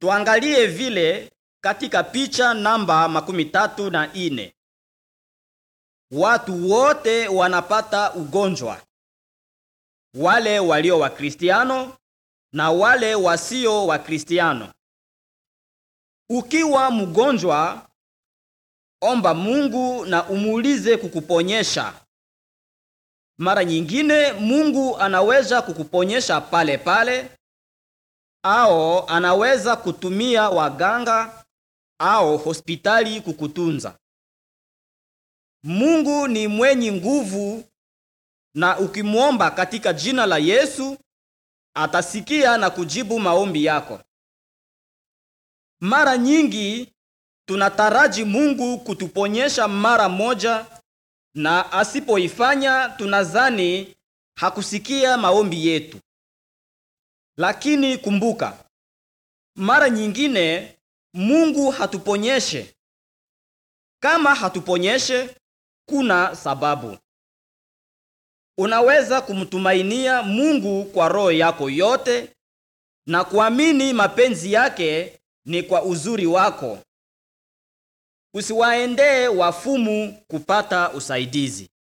Tuangalie vile katika picha namba makumi tatu na ine. Watu wote wanapata ugonjwa, wale walio Wakristiano na wale wasio Wakristiano. Ukiwa mgonjwa, omba Mungu na umuulize kukuponyesha. Mara nyingine Mungu anaweza kukuponyesha pale pale au anaweza kutumia waganga au hospitali kukutunza. Mungu ni mwenye nguvu na ukimwomba katika jina la Yesu atasikia na kujibu maombi yako. Mara nyingi tunataraji Mungu kutuponyesha mara moja na asipoifanya tunazani hakusikia maombi yetu. Lakini kumbuka, mara nyingine Mungu hatuponyeshe. Kama hatuponyeshe, kuna sababu. Unaweza kumtumainia Mungu kwa roho yako yote na kuamini mapenzi yake ni kwa uzuri wako. Usiwaendee wafumu kupata usaidizi.